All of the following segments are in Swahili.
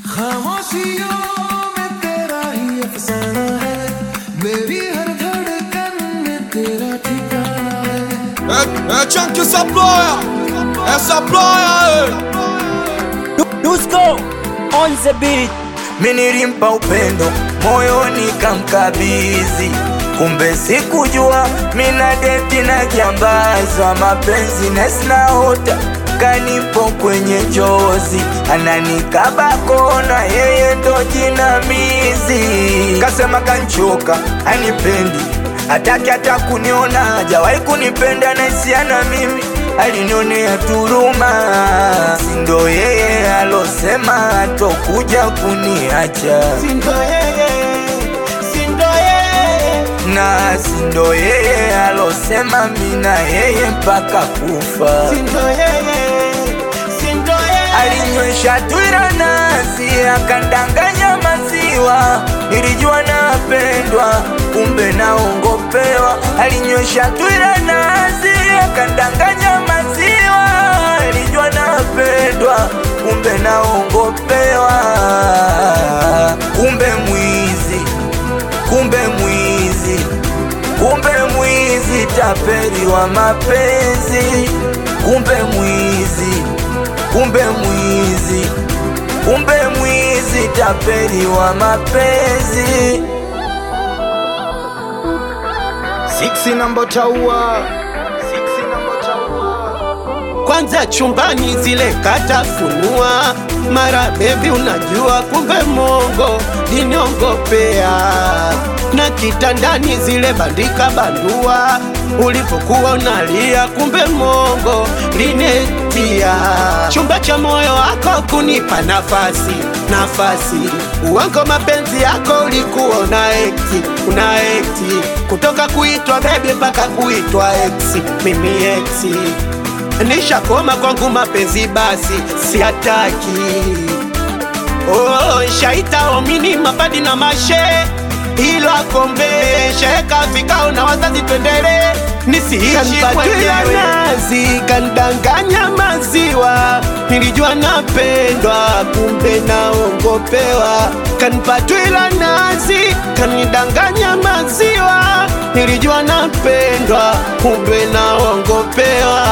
खामोशियों में तेरा ही अफसाना है मेरी हर धड़कन में तेरा ठिकाना है É, é Chunk essa ploia, essa ploia, Dusko on the beat. Minilimpa upendo moyoni kamkabizi, kumbe sikujua mina deti na jambazwa mapenzi nesinaota kanipo kwenye njozi, ananikaba kona, yeye ndo jinamizi. Kasema kanchoka, anipendi hataki hata kuniona, hajawahi kunipenda na hisiana mimi alinionea turuma, sindo yeye alosema atokuja kuniacha, Sindo yeye, sindo yeye, na sindo yeye alosema mina yeye mpaka kufa. sindo yeye, sindo yeye. Alinywesha twira nasi akandanganya maziwa, nilijua napendwa, kumbe naongopewa. Alinywesha twira nasi akandanganya maziwa, nilijua napendwa, kumbe naongopewa. Kumbe mwizi, kumbe mwizi, kumbe mwizi, tapeli wa mapenzi, kumbe mwizi kumbe mwizi, kumbe mwizi, tapeli wa mapenzi. Siksi namba taua kwanza chumbani zile katafunua mara bebi unajua kumbe mongo liniongopea na kitandani zile bandika bandua ulipokuwa unalia kumbe mongo linetia chumba cha moyo wako kunipa nafasi nafasi uwango mapenzi yako ulikuwa una ekti una ekti kutoka kuitwa bebi mpaka kuitwa eksi mimi eksi nishakoma kwangu mapenzi basi siataki oh, shaita omini mapadi na mashe ilo akombe sheka vikao na wazazi twendele nisiishi mwenyewe nazi kandanganya maziwa nilijua napendwa kumbe naongopewa kanipatwila nazi kanidanganya maziwa nilijua napendwa kumbe naongopewa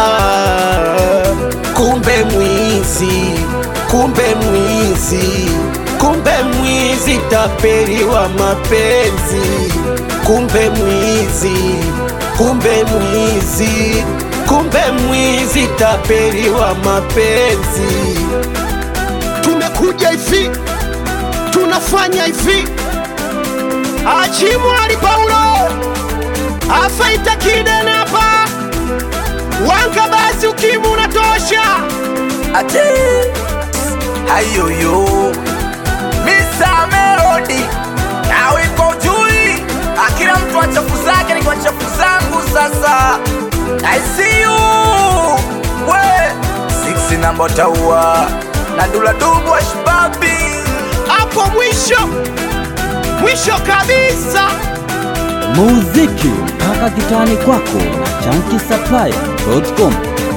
kumbe mwizi kumbe mwizi kumbe mwizi tapeli wa mapenzi kumbe mwizi kumbe mwizi kumbe mwizi tapeli wa mapenzi tumekuja hivi tunafanya hivi achimwali paulo afaita kidenapa wanga basi ukimu unatosha Ate hayoyo Mr. Melody nawe iko jui, akila mtu achafu zake ni kwa chafu zangu. Sasa I see you we six namba taua na dula dubu ashbabi hapo mwisho mwisho kabisa muziki mpaka kitani kwako na chankisaplaya.com